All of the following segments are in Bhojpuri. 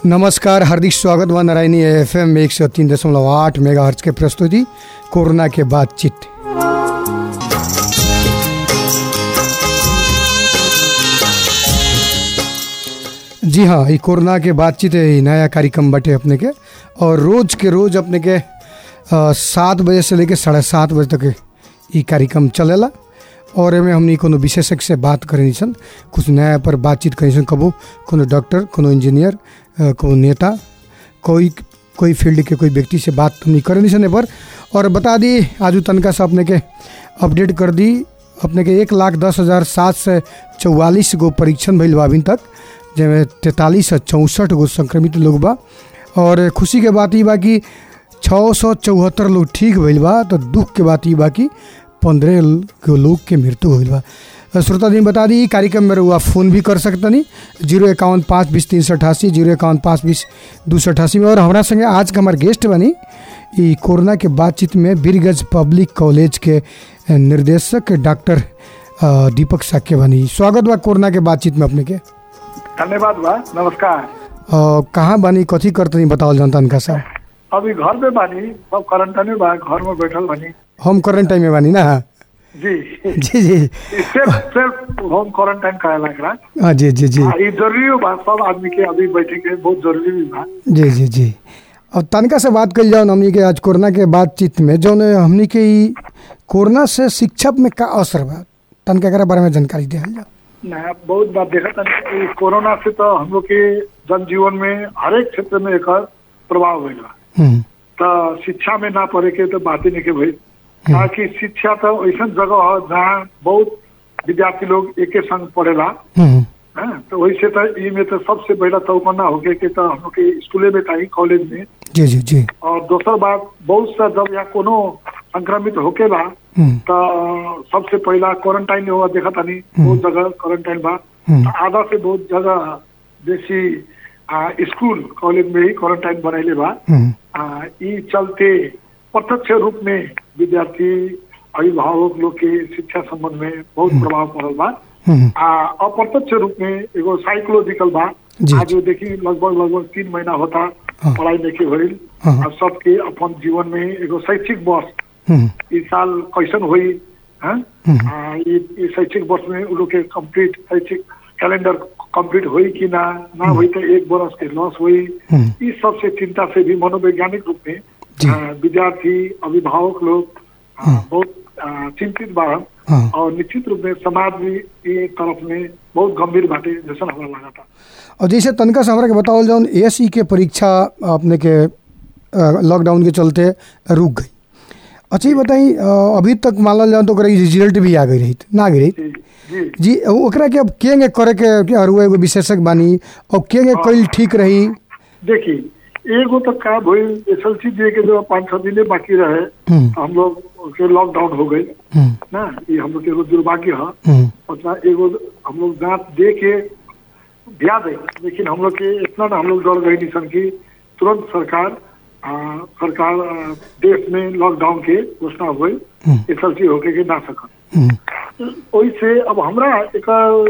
नमस्कार हार्दिक स्वागत बा नारायणी एफ एम एक सौ तीन दशमलव आठ मेगा हर्ट्ज के प्रस्तुति कोरोना के बातचीत जी हाँ ये कोरोना के बातचीत है ये नया कार्यक्रम बटे अपने के और रोज के रोज अपने के अ, सात बजे से लेके साढ़े सात बजे तक ये कार्यक्रम चलेला और एमे हमनी कोनो विशेषज्ञ से बात करनी सन कुछ नया पर बातचीत करनी सन कबो कोनो डॉक्टर कोनो इंजीनियर अ, कोनो नेता कोई कोई फील्ड के कोई व्यक्ति से बात हमनी करनी सन ए पर और बता दी आजू तनका से अपने के अपडेट कर दी अपने के एक लाख दस हज़ार सात सौ चौवालीस गो परीक्षण भइल बा अभी तक जेमें तैंतालीस सौ चौंसठ गो संक्रमित लोग बा और खुशी के बात ई बा कि छः सौ चौहत्तर लोग ठीक भइल बा तो दुख के बात ई बा कि पंद्रह गो लोग के मृत्यु होइल बा अ, श्रोता दिन बता दी ई कार्यक्रम में रहुआ फ़ोन भी कर सकतनी जीरो इक्यावन पाँच बीस तीन सौ अठासी जीरो इक्यावन पाँच बीस दू सौ अठासी में और हमारा संगे आज के हमारे गेस्ट बनी ई कोरोना के बातचीत में बीरगंज पब्लिक कॉलेज के अ, निर्देशक डॉक्टर अ, दीपक साक्य बनी स्वागत बा कोरोना के बातचीत में अपने के धन्यवाद बा नमस्कार अ, कहाँ बानी कथी करतनी बतावल जनता इनका साहब अभी घर में बानी सब क्वारंटाइन में बा घर में बैठल बानी होम क्वारंटाइन में बानी ना जी जी जी सिर्फ सिर्फ होम क्वारंटाइन करेला एकरा हाँ जी जी जी आ, ई जरूरी बा सब आदमी के अभी बैठे के बहुत जरूरी भी बा जी जी जी अब तनका से बात कल जाओ हमनी के आज कोरोना के बातचीत में जौन हमनी के ई कोरोना से शिक्षा में का असर बा तनका एकरा बारे में जानकारी दिया जाओ ना बहुत बात देखा था कि कोरोना से तो हम लोग के जनजीवन में हर एक क्षेत्र में एकर प्रभाव भइल बा हम्म, तो शिक्षा में ना पढ़े के तो बात ही नहीं के भाई ताकि शिक्षा तो ऐसा जगह है जहाँ बहुत विद्यार्थी लोग एके संग पढ़ेला हम्म, हाँ, तो वैसे तो ई में तो सबसे पहला चौकन्ना होके के तो हम लोग के स्कूले में चाहिए कॉलेज में जी जी जी और दोसर बात बहुत सा जब यहाँ कोनो संक्रमित होकेला हम्म, तो सबसे पहला क्वारंटाइन हुआ देखा तानी बहुत जगह क्वारंटाइन बा हम्म, तो आधा से बहुत जगह बेसी आ, स्कूल कॉलेज में ही क्वारंटाइन बनैले बा हम्म, आ, ई चलते प्रत्यक्ष रूप में विद्यार्थी अभिभावक लोग के शिक्षा संबंध में बहुत प्रभाव पड़ल बा हम्म, आ अप्रत्यक्ष रूप में एगो साइकोलॉजिकल बा जी, आज जो देखी लगभग लगभग तीन महीना होता हाँ। पढ़ाई नहीं के भइल हाँ। आ सबके अपन जीवन में एगो शैक्षिक वर्ष हम्म, इस साल कैसन हुई हैं? हम्म। आ, ये ये शैक्षिक वर्ष में उ लोग के कंप्लीट शैक्षिक कैलेंडर कंप्लीट हुई कि ना ना हुई तो एक बरस के लॉस हुई हम्म। इस सब से चिंता से भी मनोवैज्ञानिक रूप में जी। आ, विद्यार्थी अभिभावक लोग आ, हाँ। बहुत आ, चिंतित बा हाँ। और निश्चित रूप में समाज भी ये तरफ में बहुत गंभीर बाटे जैसा हमारा लगा था और जैसे तनका से हमरा के बतावल जाओ एस के परीक्षा अपने के अ, लॉकडाउन के चलते रुक गई अच्छा ये बताई अ, अभी तक मानल जाओ तो ओकरा रिजल्ट भी आ गई रही ना गई रही जी जी जी ओकरा के अब केंगे करे के के अरुआ एगो विशेषज्ञ बानी और केंगे कईल ठीक रही देखिए एगो तो का भइल एस एल सी जे के जो पाँच छह दिन बाकी रहे हम्म, हम लोग के लॉकडाउन हो गई हम्म, ना ये हम लोग के एगो दुर्भाग्य है हम्म, उतना एगो हम लोग जांच दे के दिया दे लेकिन हम लोग के इतना ना हम लोग डर गए निशन की तुरंत सरकार आ, सरकार आ, देश में लॉकडाउन के घोषणा हुई हम्म, एस एल सी होके के ना सकत हम्म, ओइसे अब हमरा एक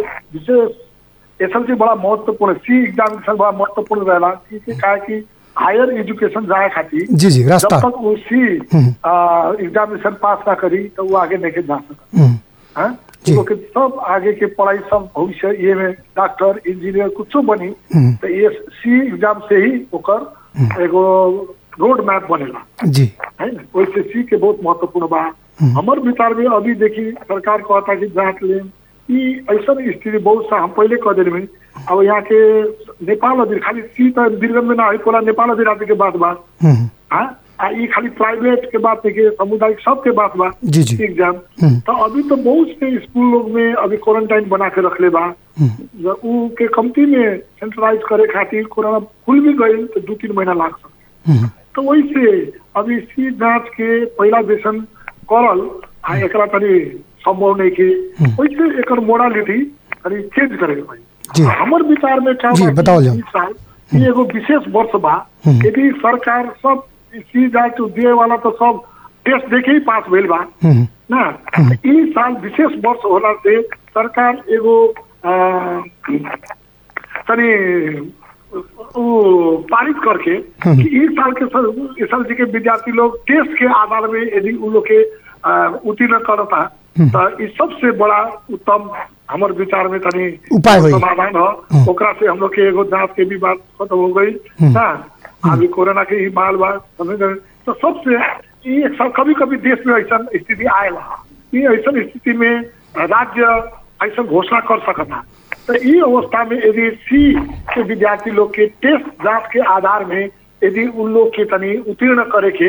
विशेष एस एल सी बड़ा महत्वपूर्ण सी एग्जामिनेशन बड़ा महत्वपूर्ण रहेला सी के का कि हायर एजुकेशन जाए खातिर जी जी जब रास्ता तक वो सी हम्म। एग्जामिनेशन पास ना करी तो वो आगे नहीं के जा सकत हम्म, हाँ? जी। लोग के सब आगे के पढ़ाई सब भविष्य ये में डॉक्टर इंजीनियर कुछो बनी हम्म, तो ये सी एग्जाम से ही ओकर एगो रोड मैप बनेला जी है ना वैसे सी के बहुत महत्वपूर्ण बा हमर विचार में अभी देखी सरकार कहता कि जांच ले ई ऐसा स्थिति बहुत सा हम पहले कह दिल में अब यहाँ के नेपाल अभी खाली सी तो दीर्घन में ना है पूरा नेपाल अभी राज्य के बात बा हम्म, हाँ आ ई खाली प्राइवेट के बात देखिए सामुदायिक सब के बात बा जी जी एग्जाम हम्म। तो अभी तो बहुत से स्कूल लोग में अभी क्वारंटाइन बना के रखले बा हम्म, ज- उ के कमती में सेंट्रलाइज करे खातिर कोरोना खुल भी गई तो दू तीन महीना लाग सकता हम्म, तो वैसे अभी सी जांच के पहला वेसन करल आ एकरा तनी संभव नहीं के वैसे एकर मोडालिटी तनी चेंज करे के जी। भाई हमर विचार में क्या जी, बा कि बताओ जाओ। इस साल ये एगो विशेष वर्ष बा हम्म। यदि सरकार सब सी जांच दिए वाला तो सब टेस्ट देखे ही पास भइल बा हम्म, ना ई साल विशेष वर्ष होला से सरकार एगो अ, तनी वो पारित करके कि इस साल के सर इस साल जी के विद्यार्थी लोग टेस्ट के आधार में यदि उन लोग के अ, उत्तीर्ण करता तो इस सबसे बड़ा उत्तम हमार विचार में तनी उपाय होई। समाधान हो ओकरा से हम लोग के एगो जांच के भी बात खत्म हो गई ना अभी कोरोना के ही माल बा समझ गए तो सबसे ई एक साल कभी कभी देश में ऐसा स्थिति आएला ई ऐसा स्थिति में राज्य ऐसा घोषणा कर सकता तो ई अवस्था में यदि सी के विद्यार्थी लोग के टेस्ट जांच के आधार में यदि उन लोग के तनी उत्तीर्ण करे के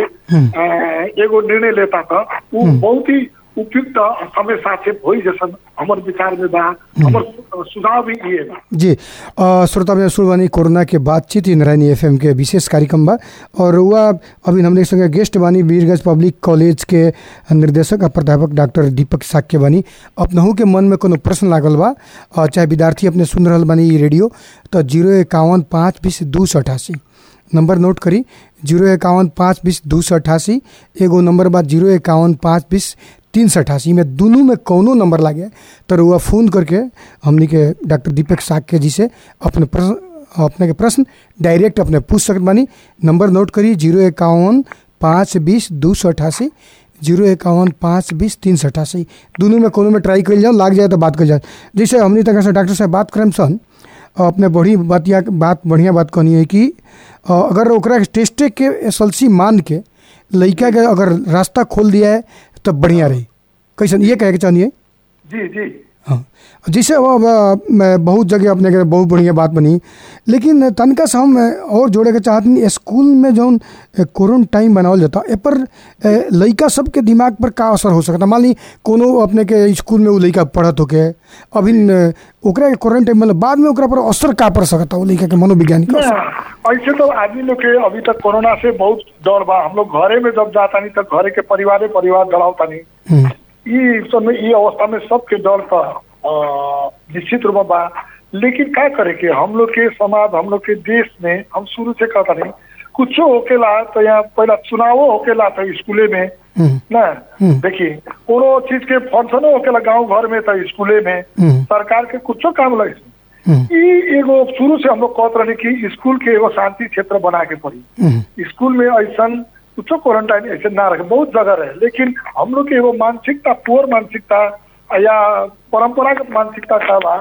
अ, एगो निर्णय लेता था वो बहुत ही उपयुक्त समय सापेक्ष होई जैसन हमर विचार में बा हमर सुझाव भी ये बा जी अ, श्रोता में सुनवानी कोरोना के बातचीत ई नारायणी एफएम के विशेष कार्यक्रम बा और वह अभी हमने संगे गेस्ट बानी वीरगंज पब्लिक कॉलेज के निर्देशक आ प्राध्यापक डॉक्टर दीपक साक्य बानी अपनहू के मन में कोनो प्रश्न लागल बा अ, चाहे विद्यार्थी अपने सुन रहल बानी ई रेडियो तो जीरो इक्यावन पाँच बीस दू सौ अठासी नंबर नोट करी जीरो इक्यावन पाँच बीस दू सौ अठासी एगो नंबर बा जीरो इक्यावन पाँच बीस तीन सौ अठासी में दोनों में कौनो नंबर लागे तो रुआ फ़ोन करके हमनी के डॉक्टर दीपक साक्य जी से अपने प्रश्न अपने के प्रश्न डायरेक्ट अपने पूछ सकत बानी नंबर नोट करी जीरो इक्यावन पाँच बीस दू सौ अठासी जीरो इक्यावन पाँच बीस तीन सौ अठासी दोनों में कोनो में ट्राई कर जाओ लाग जाए तो बात कर जाए जैसे हमनी तक से डॉक्टर साहब बात करम सन अपने बड़ी बतिया बात बढ़िया बात कहनी है कि अ, अगर ओकरा टेस्टे के एस मान के लड़का के अगर रास्ता खोल दिया है तब बढ़िया रही कैसन ये कहे के चाहिए जी जी हाँ जैसे अब अब, मैं बहुत जगह अपने के बहुत बढ़िया बात बनी लेकिन तनका से हम और जोड़े के चाहत नहीं स्कूल में जौन क्वारंटाइन बनावल जाता ए पर ए, लइका सबके दिमाग पर का असर हो सकता मान ली कोनो अपने के स्कूल में वो लइका पढ़त होके अभी न, ओकरा के क्वारंटाइन मतलब बाद में ओकरा पर असर का पड़ सकता वो लइका के मनोविज्ञानिक ना, असर ऐसे तो आदमी लोग के अभी तक कोरोना से बहुत डर बा हम लोग घरे में जब जाता नहीं तो घरे के परिवारे परिवार डरावता नहीं हम्म, ई समय ई अवस्था में सबके डर का अ, निश्चित रूप में बा लेकिन क्या करे के हम लोग के समाज हम लोग के देश में हम शुरू से कहता नहीं कुछो होकेला तो यहाँ पहला चुनावो होकेला तो स्कूले में हम्म, ना हम्म। देखिए कोनो चीज के फंक्शनो होकेला गांव घर में तो स्कूले में हम्म। सरकार के कुछो काम लगे हम्म, ई एगो शुरू से हम लोग कहत रहे कि स्कूल के एगो शांति क्षेत्र बना के पड़ी हम्म, स्कूल में ऐसा कुछो क्वारंटाइन ऐसे ना रखे बहुत जगह रहे लेकिन हम लोग के एगो मानसिकता पुअर मानसिकता या परंपरागत मानसिकता का बा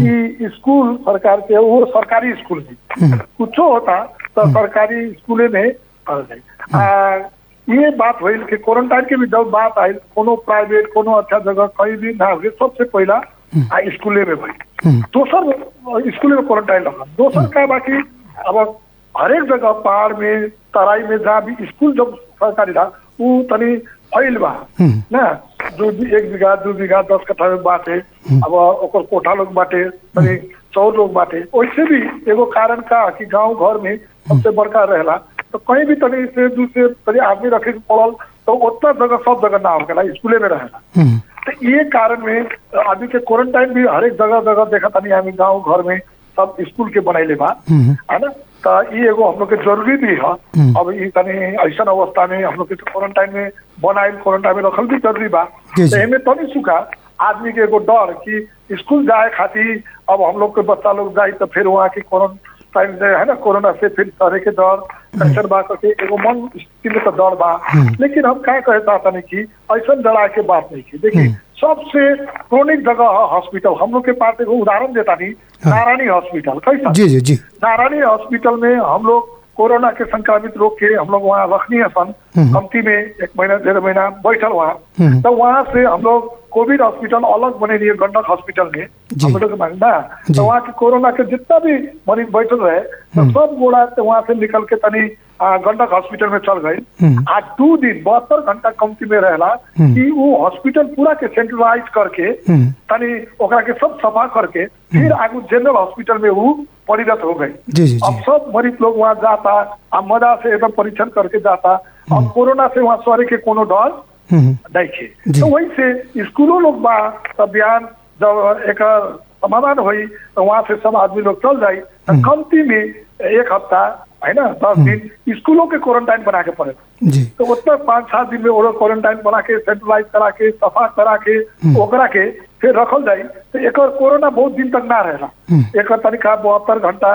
कि स्कूल सरकार के वो सरकारी स्कूल में कुछो होता तो सरकारी स्कूले में कर जाए आ, ये बात भइल कि क्वारंटाइन के भी जब बात आई कोनो प्राइवेट कोनो अच्छा जगह कहीं भी ना हुए सबसे पहला आ, स्कूले में भइल हम्म, दोसर स्कूल में क्वारंटाइन रखा दोसर का बाकी अब हरेक जगह पहाड़ में तराई में जहाँ भी स्कूल जब सरकारी था वो तनी फैल बा हम्म। ना दू एक बीघा दू बीघा दस कट्ठा में बाटे अब ओकर कोठा लोग बाटे तनी सौ लोग बाटे वैसे भी एगो कारण का कि गांव घर में सबसे बड़का रहेला तो कहीं भी तनी से दू से तनी आदमी रखे के पड़ल तो उतना जगह सब जगह ना होकेला स्कूले में रहेला हम्म, तो ये कारण में आदमी के क्वारंटाइन भी हरेक जगह जगह देखा तानी हमें गांव घर में सब स्कूल के बनैले बा हम्म, है ना तो ये एगो हम लोग के जरूरी भी है हम्म। अब ये तनी ऐसा अवस्था में हम लोग के क्वारंटाइन में बनाइल क्वारंटाइन में रखल भी जरूरी बा जी, जी। तो एमे तनी सुखा आदमी के एगो डर कि स्कूल जाए खातिर अब हम लोग के बच्चा लोग जाए तो फिर वहाँ की क्वारंटाइन जे है ना कोरोना से फिर तरह के डर कैसन बा करके एगो मन स्थिति में तो डर बा लेकिन हम क्या कहे चाहता नहीं कि ऐसा डरा के बात नहीं की देखिए सबसे क्रोनिक जगह है हॉस्पिटल हम लोग के पास एगो उदाहरण देता नहीं नारायणी हॉस्पिटल कैसा जी जी जी नारायणी हॉस्पिटल में हम लोग कोरोना के संक्रमित रोग के हम लोग वहाँ रखनी है सन कमती में एक महीना डेढ़ महीना बैठल वहाँ हम्म। तो वहाँ से हम लोग कोविड हॉस्पिटल अलग बने लिए गंडक हॉस्पिटल में जी। हम लोग मांग ना जी। तो वहाँ के कोरोना के जितना भी मरीज बैठल रहे तो सब गोड़ा से वहाँ से निकल के तनी आ, गंडक हॉस्पिटल में चल गई हम्म। आज दू दिन बहत्तर घंटा कमती में रहला कि वो हॉस्पिटल पूरा के सेंट्रलाइज करके हम्म, तनी ओकरा के सब सफा करके फिर आगू जनरल हॉस्पिटल में वो परिणत हो गई जी जी अब जी सब मरीज लोग वहाँ जाता अब मजा से एकदम परीक्षण करके जाता अब कोरोना से वहाँ सरे के कोनो डर हम्म, नहीं थे जी। तो वही से स्कूलों लोग बा तो बयान जब एक समाधान हुई तो वहाँ से सब आदमी लोग चल जाये तो कमती में एक हफ्ता है ना दस दिन स्कूलों के क्वारंटाइन बना के पड़े जी तो उतना पाँच सात दिन में वो लोग क्वारंटाइन बना के सेंट्रलाइज करा के सफा करा के ओकरा के फिर रखल जाये तो एक कोरोना बहुत दिन तक ना रहेला एक तरीका बहत्तर घंटा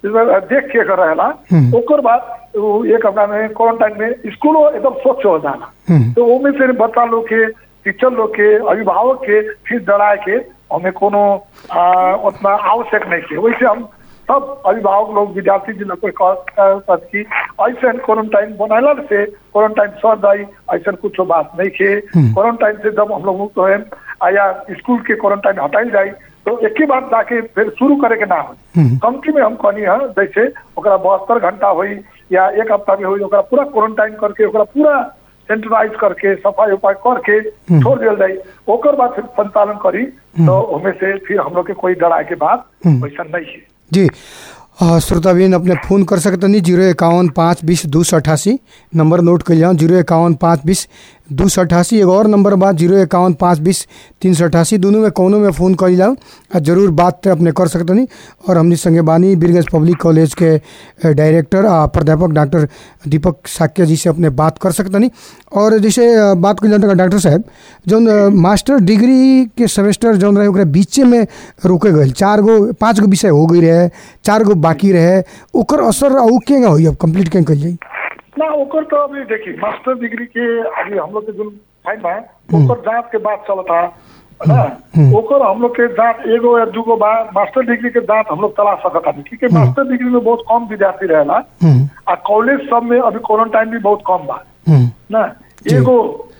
देख के कर रहेला हम्म। ओकर बाद वो एक हफ्ता में क्वारंटाइन में स्कूलो एकदम स्वच्छ हो जाला हम्म। तो ओमे से बच्चा लोग के टीचर लोग के अभिभावक के फिर डराए के हमें कोनो आ, उतना आवश्यक नहीं है वैसे हम सब अभिभावक लोग विद्यार्थी जिन लोग को कह- कह- कि ऐसा क्वारंटाइन बनैला से क्वारंटाइन सर जाई ऐसा कुछ बात नहीं है क्वारंटाइन से जब हम लोग मुक्त हुए या स्कूल के क्वारंटाइन हटाई जाए तो एक ही बार जाके फिर शुरू करे के ना हो हम्म। कमती में हम कहनी है जैसे ओकरा बहत्तर घंटा हुई या एक हफ्ता में हुई ओकरा पूरा क्वारंटाइन करके ओकरा पूरा सेंट्रलाइज करके सफाई उपाय करके छोड़ दिया जाए ओकर बाद फिर संचालन करी तो हमें से फिर हम लोग के कोई डराए के बात वैसा नहीं है जी अ, श्रोताबीन अपने फ़ोन कर सकतनी जीरो इक्यावन पाँच बीस दू सौ अठासी नंबर नोट कर लिया जीरो इक्यावन पाँच बीस दू सौ अठासी एगो और नंबर बा जीरो इक्यावन पाँच बीस तीन सौ अठासी दोनों में कोनो में फ़ोन कर जाऊँ आ जरूर बात ते अपने कर सकतनी और हमनी संगे बानी बीरगंज पब्लिक कॉलेज के अ, डायरेक्टर आ प्राध्यापक डॉक्टर दीपक साक्य जी से अपने बात कर सकतनी और जैसे अ, बात कर जाता डॉक्टर साहब जौन अ, मास्टर डिग्री के सेमेस्टर जौन रहे ओकरा बीचे में रोके गए चार गो पाँच गो विषय हो गई रहे चार गो बाकी रहे ओकर असर उ केगा होई अब कंप्लीट कें कल जाई ना ओकर तो अभी देखिए मास्टर डिग्री के अभी हम लोग के जो फाइन बा ओकर जांच के बाद चलता ना ओकर हम लोग के जांच एगो या दूगो बा मास्टर डिग्री के जांच हम लोग चला सकता नहीं क्योंकि मास्टर डिग्री में बहुत कम विद्यार्थी रहेला हम्म, आ कॉलेज सब में अभी क्वारंटाइन भी बहुत कम बा हम्म, ना जी। एगो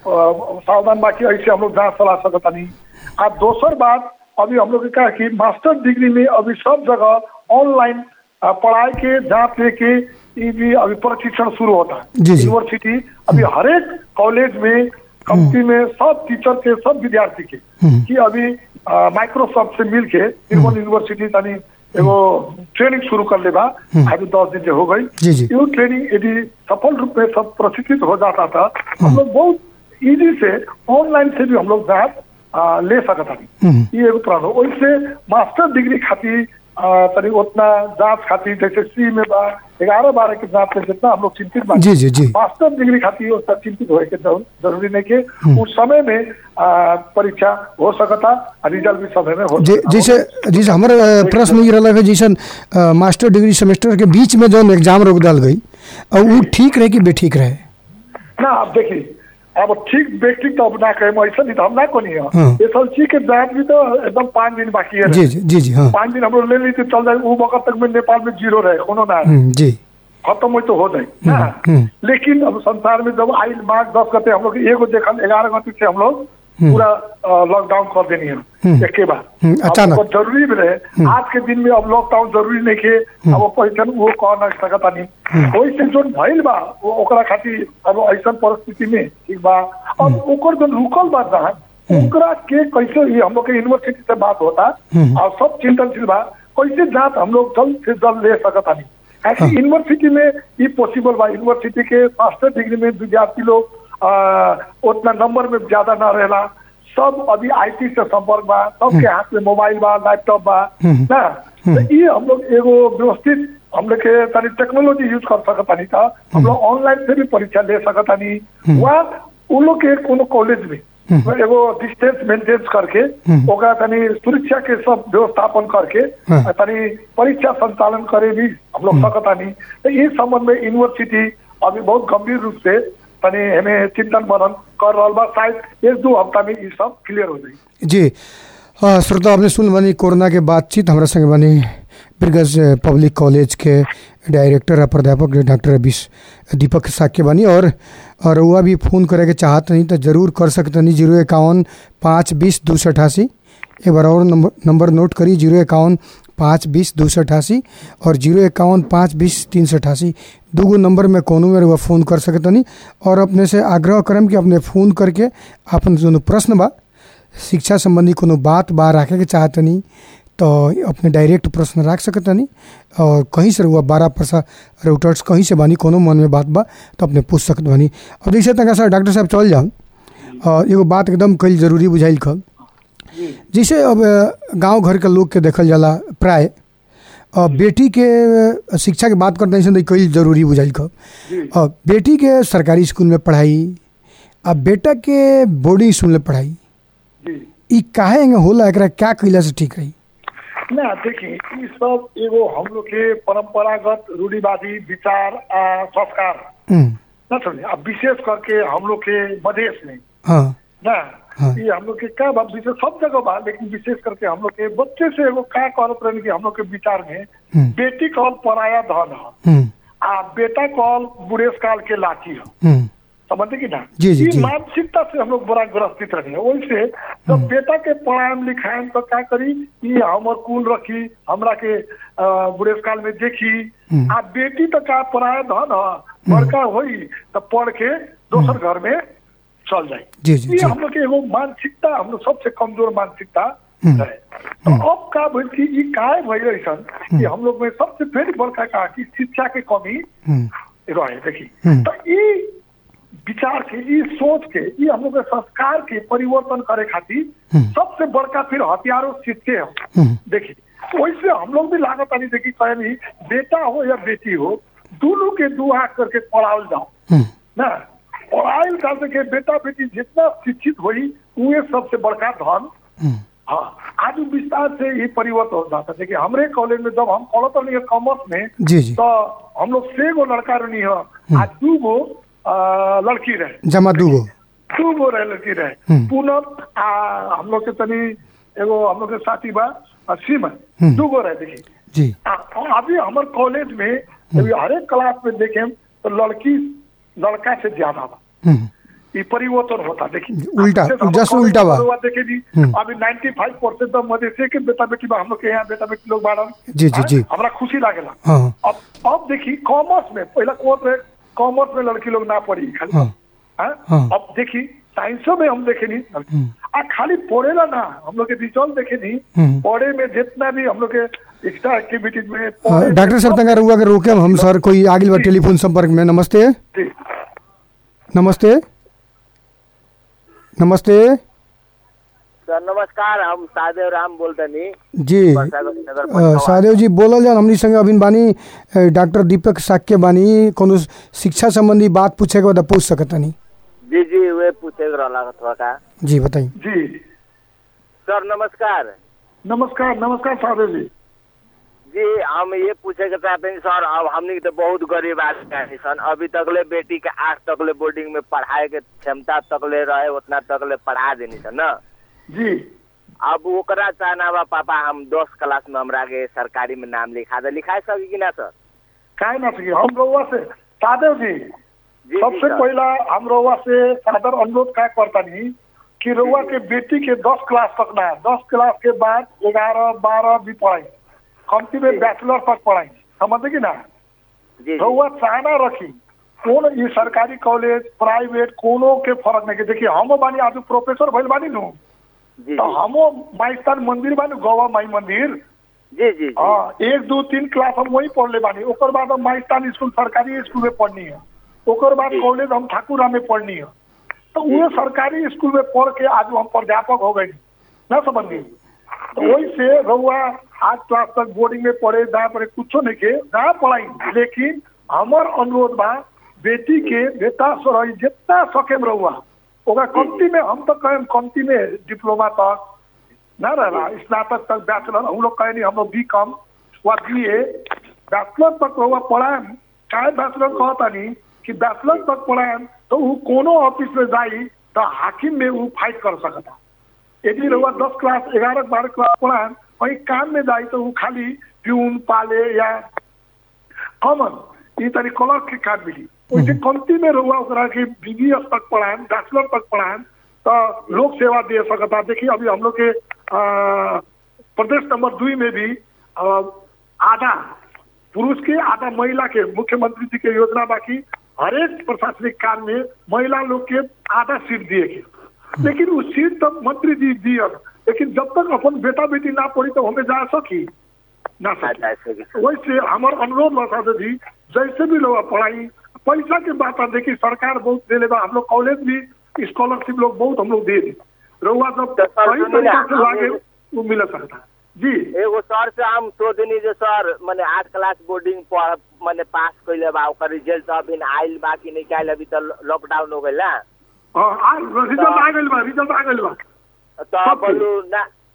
अ, सावधान बाकी ऐसे हम लोग जांच चला सकता नहीं आ दोसर बात अभी हम लोग के कहा कि मास्टर डिग्री में अभी सब जगह ऑनलाइन अ, पढ़ाई के जांच लेके ई भी अभी प्रशिक्षण शुरू होता है जी, जी। यूनिवर्सिटी अभी हरेक कॉलेज में कंपनी में सब टीचर के सब विद्यार्थी के हम्म। कि अभी अ, माइक्रोसॉफ्ट से मिल के तिरुवन यूनिवर्सिटी तनी एगो ट्रेनिंग शुरू कर ले बा अभी दस दिन से हो गई जी, जी। यो ट्रेनिंग यदि सफल रूप में सब प्रशिक्षित हो जाता था हम लोग बहुत इजी से ऑनलाइन से भी हम लोग जांच आ, ले सकता हम्म। था ये एगो प्रॉब्लम वैसे मास्टर डिग्री खातिर आ, तनी उतना जांच खातिर जैसे सी में बा ग्यारह बारह के जांच में जितना हम लोग चिंतित बा जी जी जी मास्टर डिग्री खातिर उतना चिंतित होए के जरूर- जरूरी नहीं के उस समय में आ, परीक्षा हो सकता आ रिजल्ट भी समय में हो जे- सकता जैसे जैसे हमारे अ, प्रश्न ये रहा है जैसन अ, मास्टर डिग्री सेमेस्टर के बीच में जौन एग्जाम रोक डाल गई और वो ठीक रहे कि बेठीक रहे ना अब देखिए अब ठीक व्यक्ति तो अब ना कहे ऐसा नहीं तो हम ना कोनी है हाँ। ये सब चीज के जांच भी तो एकदम पाँच दिन बाकी है जी जी जी जी हाँ पाँच दिन हम लोग ले ली तो चल जाए वो वक्त तक में नेपाल में जीरो रहे कोनो ना हम्म, जी खत्म हो तो हो जाए ना हम्म। लेकिन अब संसार में जब आई मार्च दस गते हम लोग एगो देखल ग्यारह गते से हम लोग पूरा लॉकडाउन कर देनी है एक के बाद हम्म, अब अचानक। ओकर जरूरी भी रहे आज के दिन में अब लॉकडाउन जरूरी नहीं के अब वो परीक्षण वो कह ना सकता नहीं वही से जो भइल बा वो ओकरा खातिर अब ऐसा परिस्थिति में ठीक बा अब ओकर जो रुकल बा जहाँ ओकरा के कैसे ये हम लोग के यूनिवर्सिटी से बात होता और सब चिंतनशील बा कैसे जांच हम लोग जल्द से जल्द ले सकता नहीं ऐसे यूनिवर्सिटी में ये पॉसिबल बा यूनिवर्सिटी के मास्टर डिग्री में विद्यार्थी लोग आ, उतना नंबर में ज्यादा ना रहेला सब अभी आईटी से संपर्क बा सबके हाथ में मोबाइल बा लैपटॉप बा ना तो ये हम लोग एगो व्यवस्थित हम लोग के तनी टेक्नोलॉजी यूज कर सकता नहीं था हम लोग ऑनलाइन से भी परीक्षा ले सकता नहीं वहाँ उन लोग के कोनो कॉलेज में एगो डिस्टेंस मेंटेन करके ओकरा तनी सुरक्षा के सब व्यवस्थापन करके हाँ। आ तनी परीक्षा संचालन करे भी हम लोग सकता नहीं तो इस संबंध में यूनिवर्सिटी अभी बहुत गंभीर रूप से तनी हमें चिंतन मनन कर रहा बा शायद एक दो हफ्ता में ये सब क्लियर हो जाए जी अ, श्रोता आपने सुन बनी कोरोना के बातचीत हमारा संग बनी बिरगज पब्लिक कॉलेज के डायरेक्टर और प्राध्यापक डॉक्टर अभिष दीपक साक्य बनी और और वह भी फ़ोन करे के चाहत नहीं तो जरूर कर सकते नहीं जीरो इक्यावन पाँच बीस दो सौ अठासी एक बार और नंबर नंबर नोट करी जीरो इक्यावन पाँच बीस दो सौ अठासी और जीरो इक्यावन पाँच बीस तीन सौ अठासी दूगो नंबर में कोनो में वह फ़ोन कर सकते नहीं और अपने से आग्रह करम कि अपने फ़ोन करके अपन जो प्रश्न बा शिक्षा संबंधी कोनो बात बा रखे के चाहतनी तो अपने डायरेक्ट प्रश्न रख सकतनी और कहीं से हुआ बारह परसा रूटर्स कहीं से बानी कोनो मन में बात बा तो अपने पूछ सकत बानी अब जैसे तक सर डॉक्टर साहब चल जाऊँ और एगो बात एकदम कल जरूरी बुझाइल खब जैसे अब गांव घर के लोग के देखल जाला प्राय अ, बेटी के अ, शिक्षा के बात करते हैं कई जरूरी बुझाइल खब और बेटी के सरकारी स्कूल में पढ़ाई आ बेटा के बोर्डिंग स्कूल में पढ़ाई जी ई काहे एंगे होला एकरा क्या कइला से ठीक रही ना देखी ई सब एगो हम लोग के परंपरागत रूढ़िवादी विचार आ संस्कार हम्म, ना समझे अब विशेष करके हम लोग के मधेश में हाँ ना हाँ। ये हम लोग के का बात विशेष सब जगह बा लेकिन विशेष करके हम लोग के बच्चे से एगो का करत रहने की हम लोग के विचार में हम्म, बेटी कॉल पराया धन है हम्म, आ बेटा कॉल बुढ़ेस काल के लाठी है हम्म, समझते कि ना जी, जी, ई जी। मानसिकता से हम लोग बड़ा ग्रस्तित रहे हैं वैसे जब बेटा के पढ़ाएम लिखाएम तो क्या करी ई हमर कुल रखी हमरा के अ, बुढ़ेस काल में देखी हम्म। आ बेटी तो का पढ़ाए धन ह बड़का होई तो पढ़ के दोसर घर में चल जाए जी, जी, ये जी। हम लोग के एगो मानसिकता हम लोग सबसे कमजोर मानसिकता हम्म। है तो अब का भइल कि ई काय भइल ऐसन कि हम लोग में सबसे फेर बड़का का कि शिक्षा के कमी हम्म, रहे देखी हम्म। तो ई विचार के ई सोच के ई हम लोग के संस्कार के परिवर्तन करे खातिर हम्म। सबसे बड़का फिर हथियारों सीखते हैं हम्म, देखी वैसे हम लोग भी लागत नहीं देखी कहीं बेटा हो या बेटी हो दोनों के दू हाथ करके पढ़ाओ जाओ हम्म, ना पढ़ाई कर के बेटा बेटी जितना शिक्षित हुई उहे सबसे बड़का धन हम्म, हाँ आज विस्तार से ही परिवर्तन हो जाता देखिए हमरे कॉलेज में जब हम पढ़त रही कॉमर्स में जी जी तो हम लोग से गो लड़का रही है आ दू गो आ, लड़की रहे जमा दूगो दू गो रहे लड़की रहे हम्म। पूनम आ हम लोग के तनी एगो हम लोग के साथी बा आ, सीमा हम्म। दू गो रहे देखी जी आ, और अभी हमारे कॉलेज में अभी हरेक क्लास में देखें तो लड़की लड़का से ज्यादा बा हम्म, ये परिवर्तन होता देखिए उल्टा, अब जैसे हम जस्ट कॉलेज उल्टा में बा। हुआ देखे जी हम्म। अभी 95 परसेंट तो मधेसी के बेटा बेटी बा हम लोग के यहाँ बेटा बेटी लोग बाड़न जी, जी, हाँ, जी। हमरा खुशी लागेला हाँ अब अब देखी कॉमर्स में पहला कौन रहे कॉमर्स में लड़की लोग ना पढ़ी खाली हाँ हाँ? हाँ। अब देखी साइंसो में हम देखे नहीं आ खाली पढ़ेला ना हम लोग के रिजल्ट देखे नहीं हम्म। पढ़े में जितना भी हम लोग के एक्स्ट्रा एक्टिविटीज में हाँ, पढ़े डॉक्टर में साहब तंगा रुआ के रोके हम सर कोई आगे बा टेलीफोन संपर्क में नमस्ते जी। नमस्ते नमस्ते सर नमस्कार हम सादेव राम बोलतनी जी वर्षागत नगर अ, पटवा। सादेव जी बोलल जान हमनी संगे अभिन बानी अ, डॉक्टर दीपक साक्य बानी कोनो शिक्षा संबंधी बात पूछे के बाद पूछ सकतनी जी जी वे पूछे के रहला थोड़ा का जी बताई जी सर नमस्कार नमस्कार नमस्कार साधु जी जी हम ये पूछे के चाहते हैं सर अब हमनी के तो बहुत गरीब आदमी है सन अभी तकले बेटी के आठ तकले बोर्डिंग में पढ़ाए के क्षमता तकले रहे उतना तकले पढ़ा देनी सन न जी अब ओकरा चाहना बा पापा हम दस क्लास में हमरा के सरकारी में नाम लिखा दे लिखा सकी कि ना सर काय ना सकी हम रउआ से सादेव जी जी जी सबसे सर। पहला हम रउआ से सादर अनुरोध क्या करता नहीं कि रउआ के बेटी के दस क्लास तक ना दस क्लास के बाद ग्यारह बारह भी पढ़ाई कमती में बैचलर तक पढ़ाई समझे कि ना जी जी रउआ चाहना रखी कौन ये सरकारी कॉलेज प्राइवेट कोनो के फर्क नहीं के देखिए हम बानी आज प्रोफेसर भइल बानी नु जी तो हमो माइस्तान मंदिर बानी गोवा माई मंदिर जी जी जी हाँ एक दो तीन क्लास हम वही पढ़ले बानी ओकर बाद हम माइस्तान स्कूल सरकारी स्कूल में पढ़नी है ओकर बाद जी। कॉलेज हम ठाकुरा में पढ़नी है तो वो सरकारी स्कूल में पढ़ के आज हम प्राध्यापक हो गए ना समझ गई तो वही से रहुआ आठ क्लास तक बोर्डिंग में पढ़े जहाँ पढ़े कुछो नहीं के जहाँ पढ़ाई लेकिन हमार अनुरोध बा बेटी के बेटा सर जितना सकेम रहुआ ओकरा कमती में हम तो कहें कमती में डिप्लोमा तक ना रहला स्नातक तक बैचलर हम लोग कहे नहीं हम लोग बी कॉम व बी ए बैचलर तक रहुआ पढ़ाएम चाहे बैचलर कहता नहीं कि बैचलर तक पढ़ाएम तो वो कोनो ऑफिस में जाई तो हाकिम में वो फाइट कर सकता यदि रहुआ दस क्लास ग्यारह बारह क्लास पढ़ाएम कहीं काम में जाई तो वो खाली प्यून पाले या कॉमन ये तरी क्लर्क के काम मिली वैसे कमती में रहुआ ओकरा के बीबीएस तक पढ़ाएम बैचलर तक पढ़ाएम तो लोक सेवा दे सकता देखिए अभी हम लोग के अ, प्रदेश नंबर दुई में भी अ, आधा पुरुष के आधा महिला के मुख्यमंत्री जी के योजना बाकी हरेक प्रशासनिक काम में महिला लोग के आधा सीट दिए के लेकिन वो सीट तक मंत्री जी दिए लेकिन जब तक अपन बेटा बेटी ना पढ़ी तो हमें जा सकी ना आ सकी जाए सकी सर। वैसे हमार अनुरोध बा साधु जी जैसे भी लोग पढ़ाई पैसा के बात है देखिए सरकार बहुत दे लेगा हम लोग कॉलेज भी स्कॉलरशिप लोग बहुत हम लोग दे दी रहुआ जब तो सर, सही सुनिए तरीका ना, से लागे हमें- वो मिल सकता जी एगो सर से हम सोचनी जे सर मैंने आठ क्लास बोर्डिंग पढ़ मैंने पास कैले बा ओकर रिजल्ट अभी आइल बा कि नहीं आइल अभी तो लॉकडाउन हो गइल ना हाँ, आ रिजल्ट आ गइल बा रिजल्ट आ गइल बा तो सब बोलू ना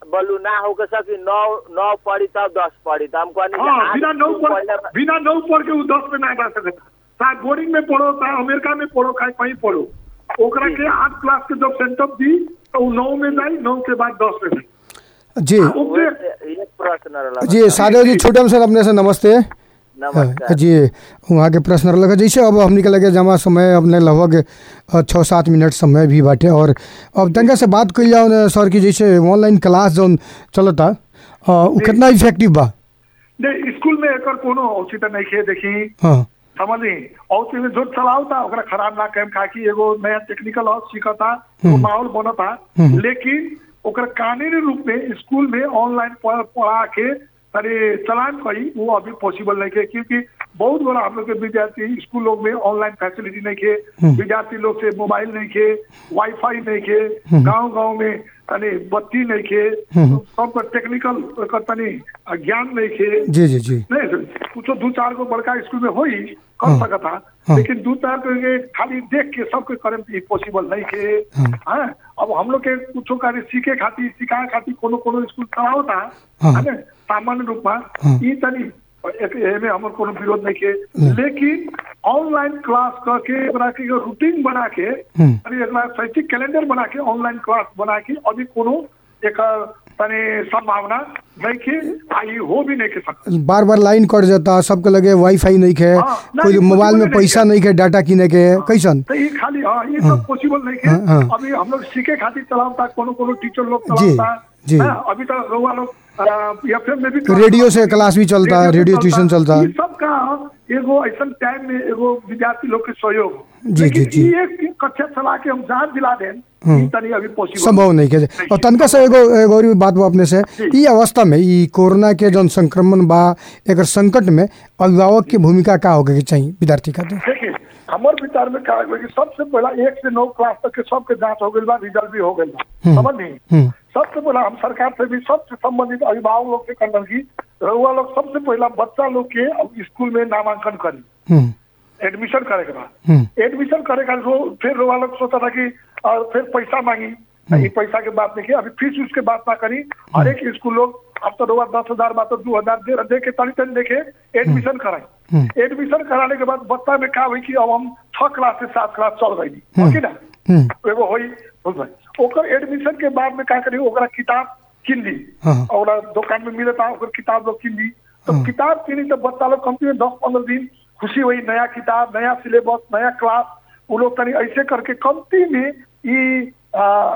बोलू ना होके सकी नौ नौ पढ़ी तब दस पढ़ी तो हम कहनी कि हाँ आज बिना नौ तू पढ़ पहले- बिना नौ पढ़ के वो दस में ना जा सकता चाहे बोर्डिंग में पढ़ो चाहे अमेरिका में पढ़ो चाहे कहीं पढ़ो ओकरा के आठ क्लास के जब सेंटअप दी तो वो नौ में जाई नौ के बाद दस में जाई जी ओके वैसे एक प्रश्न रहला जी सादेव जी छोटम सर अपने से नमस्ते नमस्कार जी वहाँ के प्रश्न लगे जैसे अब हमने के लगे जमा समय अपने लगभग अ, छः सात मिनट समय भी बाटे और अब तनका से बात कल जाओ न, सर की जैसे ऑनलाइन क्लास जौन चलता अ, उ कितना इफेक्टिव बा नहीं स्कूल में एकर कोनो औचित्य नहीं खे देखी हाँ समझली और में जो चलावता ओकरा खराब ना कम खा कि एगो नया टेक्निकल और सीखता वो माहौल बनता हम्म। लेकिन ओकरा कानूनी रूप में स्कूल में ऑनलाइन पढ़- पढ़ा के अरे चलान करी वो अभी पॉसिबल नहीं है क्योंकि बहुत बड़ा हम लोग के विद्यार्थी स्कूल लोग में ऑनलाइन फैसिलिटी नहीं खे विद्यार्थी लोग से मोबाइल नहीं खे वाईफाई नहीं खे गांव गांव में तनी बत्ती नहीं खे सबका टेक्निकल ओकर तनी ज्ञान नहीं खे जी जी जी नहीं सर कुछो दू चार गो बड़का स्कूल में होई कर हाँ। सकता हाँ। लेकिन दू चार गो के खाली देख के सबके करे में पॉसिबल नहीं के हाँ। हाँ अब हम लोग के कुछो कार्य सीखे खातिर सिखाए खातिर कोनो कोनो स्कूल चलावता हाँ। है ना सामान्य रूप में हाँ। ई तनी एक एमे हमर कोनो विरोध नहीं के लेकिन ऑनलाइन क्लास करके एकरा के एगो रूटीन बना के हम्म। अरे एकरा शैक्षिक कैलेंडर बना के ऑनलाइन क्लास बना के अभी कोनो एक तनी संभावना नहीं के आ ई हो भी नहीं के सकता बार बार लाइन कट जाता सबके लगे वाईफाई नहीं खे हाँ, कोई नहीं, मोबाइल में possible नहीं पैसा है। नहीं खे डाटा किने के कैसन तो ये खाली हाँ ये सब पॉसिबल नहीं हाँ, हाँ। है अभी हम लोग सीखे खातिर चलावता कोनो कोनो टीचर लोग जी, चलावता जी। हाँ, अभी तो रउआ लोग एफएम में भी रेडियो से क्लास भी चलता, रेडियो ट्यूशन चलता। ये सब का एगो ऐसा टाइम में एगो विद्यार्थी लोग के सहयोग जी, लेकिन जी, जी। ई एक कक्षा चला के हम जान दिला दें ई तनी अभी पॉसिबल संभव नहीं के और तनका से एगो एगो और भी बात बा अपने से जी। ई अवस्था में ई कोरोना के जौन संक्रमण बा एकर संकट में अभिभावक की भूमिका का होके के चाहिए विद्यार्थी खातिर देखिए हमार विचार में का है कि सबसे पहला एक से नौ क्लास तक के सबके जांच हो गई बा रिजल्ट भी हो गई बा समझ नहीं हम्म। सबसे पहला हम सरकार से भी सबसे संबंधित अभिभावक लोग से करना की रउआ लोग सबसे पहला बच्चा लोग के अब स्कूल में नामांकन करी हम्म एडमिशन करे के बाद हम्म एडमिशन करे का रो फिर रउआ लोग सोचा था कि और फिर पैसा मांगी ये पैसा के बात नहीं की अभी फीस उस के बात ना करी हर एक स्कूल लोग अब तो रउआ दस हजार बात दो हजार दे दे के तनी तनी देखे एडमिशन कराई एडमिशन कराने के बाद बच्चा में क्या हुई कि अब हम छह क्लास से सात क्लास चल गई हो कि ना हम्म एगो होई बोल भाई ओकर एडमिशन के बाद में का करी ओकरा किताब किन ली हाँ। और दुकान में मिलता ओकर किताब लोग किन ली तो किताब किनी तो बच्चा लोग कम से कम दस पंद्रह दिन खुशी हुई नया किताब नया सिलेबस नया क्लास वो लोग तनी ऐसे करके कमती में ई आ,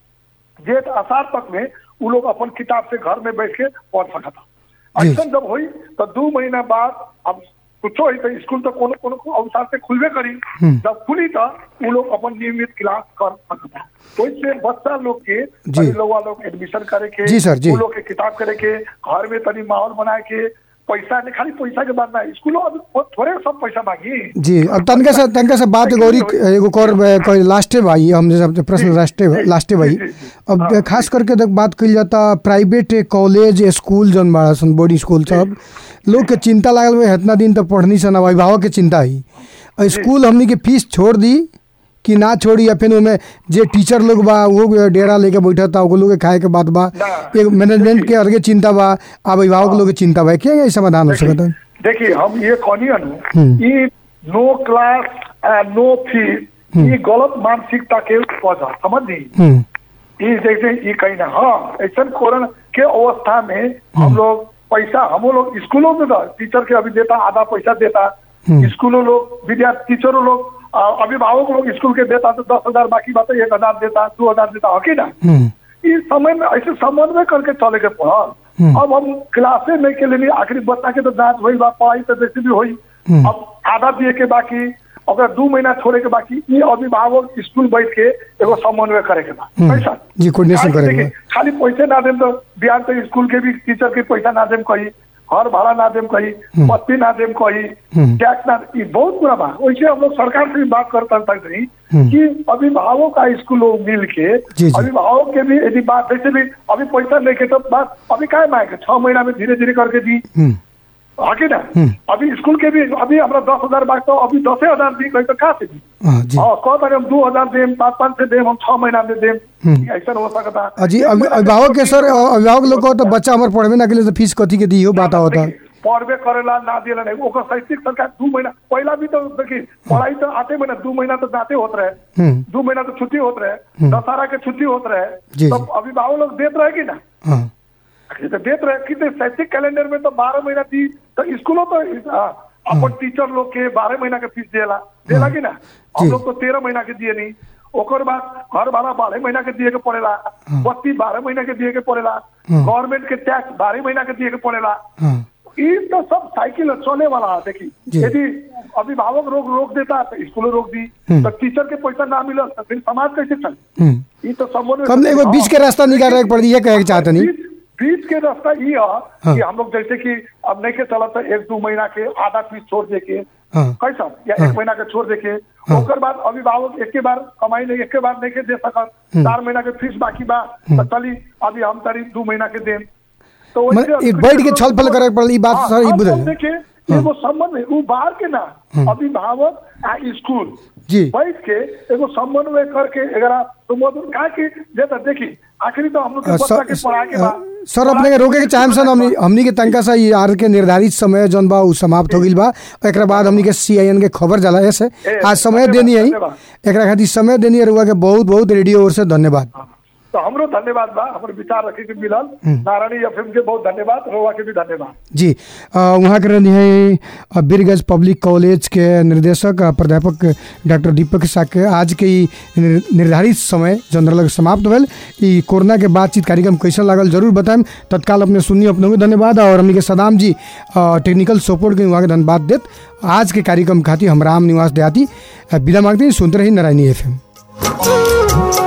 जेठ आषाढ़ तक में वो लोग अपन किताब से घर में बैठ के पढ़ सकता जी। ऐसा जब हुई तो दो महीना बाद अब कुछो ही तो स्कूल तो कोनो कोनो अवसर से खुलबे करी जब खुली तो वो लोग अपन नियमित क्लास कर सकता ओइसे बच्चा लोग के जी। तनी लोग लोग एडमिशन करे के जी सर, जी। वो लोग के किताब करे के घर में तनी माहौल बनाए के पैसा नहीं खाली पैसा के बाद ना स्कूलों अभी बहुत थोड़े सब पैसा मांगी जी अब तनका से तनका से बात एगो और ही- एगो और कोई लास्टे भाई हमने सब प्रश्न लास्टे लास्टे भाई जी, जी, जी। अब खास करके देख बात कइल जाता प्राइवेट कॉलेज स्कूल जौन बड़ा सन बोर्डिंग स्कूल सब लोग के चिंता लागल बा इतना दिन तो पढ़नी सन अब अभिभावक के चिंता ही और स्कूल हमनी के फीस छोड़ दी कि ना छोड़ी या फिर उनमें जे टीचर लोग बा वो डेरा लेके बैठा था वो लोग के खाए के बात बा ना। एक मैनेजमेंट के अलगे चिंता बा अब अभिभावक लोग के चिंता बा क्या ये समाधान हो सकता है देखिए हम ये कहनी हम्म। अनु ये नो क्लास नो फीस ये गलत मानसिकता के वजह समझ नहीं हम्म ये जैसे ये कहीं ना हाँ ऐसा कोरोना के अवस्था में हम लोग पैसा हम लोग स्कूलों में तो टीचर के अभी देता आधा पैसा देता हम्म। स्कूलों लोग विद्यार्थी टीचरों लोग आ, अभिभावक लोग स्कूल के देता तो दस हजार बाकी बात एक हजार देता दो हजार देता हो कि ना हम्म इस समय में ऐसे समन्वय करके चले के पड़ल हम्म। अब हम क्लासे में के लिए आखिरी बच्चा के तो जांच हुई बा पढ़ाई तो जैसे भी हुई हम्म। अब आधा दिए के बाकी अगर दू महीना छोड़े के बाकी ये अभिभावक स्कूल बैठ के एगो समन्वय करे के बा हम्म। पैसा जी, coordination करे के बा। खाली पैसे ना देम तो बिहार तो स्कूल के भी टीचर के पैसा ना देम कही घर भाड़ा ना देम कही बत्ती ना देम कही हम्म। टैक्स ना ये बहुत बुरा बा वैसे हम लोग सरकार से भी बात करता रही हम्म। कि अभिभावक का स्कूल लोग मिल के जी, जी। अभिभावक के भी यदि बात जैसे भी अभी पैसा लेके तो बात अभी काय मांगे छह महीना में धीरे धीरे करके दी हम्म हाँ कि ना अभी स्कूल के भी अभी हमरा दस हजार बाग तो अभी दसे हजार दी गई तो कहाँ से दी हाँ जी हाँ कह तारे हम दो हजार देम पाँच पाँच से देम हम छह महीना में देम ऐसा हो सकता अजी एक अभि- महीना अभिभावक के के सर अभिभावक लोग को तो बच्चा हमारे पढ़वे ना के लिए तो फीस कथी के दी हो बात होता देखी, पढ़बे करेला ना दिला नहीं ओकर शैक्षिक सरकार दू महीना पहला भी तो देखी पढ़ाई तो आते महीना दू महीना तो जाते होत रहे हम्म दू महीना तो छुट्टी होत रहे दशहरा के छुट्टी होत जी, रहे तब अभिभावक लोग देत रहे कि ना हाँ ये तो देत रहे कि शैक्षिक कैलेंडर में तो बारह महीना दी तो स्कूलों तो आ, अपन टीचर लोग के बारह महीना के फीस देला देला कि ना हम जी। लोग तो तेरह महीना के दिए नहीं ओकर बाद घर भाड़ा बारह महीना के दिए के पड़ेला बत्ती बारह महीना के दिए के पड़ेला गवर्नमेंट के टैक्स बारह महीना के दिए के पड़ेला हाँ ये तो सब साइकिल चले वाला है देखी जी। यदि अभिभावक रोक रोक देता तो स्कूल रोक दी तो टीचर के पैसा ना मिलल तो फिर समाज कैसे चले हम्म ये तो सब कम एगो बीच के रास्ता निकाले के पड़ ये कहे के चाहते नहीं बीच बीच के रास्ता ये है कि हम लोग जैसे कि अब नहीं के चलत है, एक दो महीना के आधा फीस छोड़ दे के हाँ कैसा या एक महीना के छोड़ दे के ओकर बाद अभिभावक एक बार कमाई नहीं एक बार नहीं के दे सकत चार महीना के फीस बाकी बा तो चली अभी हम तारी दू महीना के देम तो मने वैसे एक बैठ के छल फल करे के पड़ल, ई बात हाँ, सर, ई अब बुझल। हम देखे एगो संबंध है उ बाहर के ना अभिभावक आ स्कूल जी बैठ के एगो समन्वय करके अगर सुमधुर कहा कि जे तो देखी आखिरी तो हम लोग के अ, बच्चा के सर पढ़ा के अ, बाद सर अपने के रोके के चाहम सन हमनी हमनी के तनका सा ये आर के निर्धारित समय जौन बा उ समाप्त हो गइल बा एकरा बाद हमनी के सीआईएन के खबर जाला ऐसे ए, आज समय धन्यवाद, देनी है धन्यवाद। एकरा खातिर समय देनी है रुआ के बहुत बहुत रेडियो ओर से धन्यवाद तो हमरो धन्यवाद बा हमर विचार रखे के मिलल नारायणी एफएम के बहुत धन्यवाद रोवा के भी धन्यवाद जी अ, वहाँ के रहनी है अ, बीरगंज पब्लिक कॉलेज के निर्देशक अ, प्राध्यापक डॉक्टर दीपक साके आज के ई निर- निर्धारित समय जौन लग समाप्त भेल ई कोरोना के बातचीत कार्यक्रम कैसन लागल जरूर बताएम तत्काल अपने सुनिए अपने को धन्यवाद और हमनी के सदाम जी अ, टेक्निकल सपोर्ट के वहाँ के धन्यवाद देत आज के कार्यक्रम खातिर हम राम निवास देहाती अ, विदा मांगते हैं सुनते रही नारायणी एफ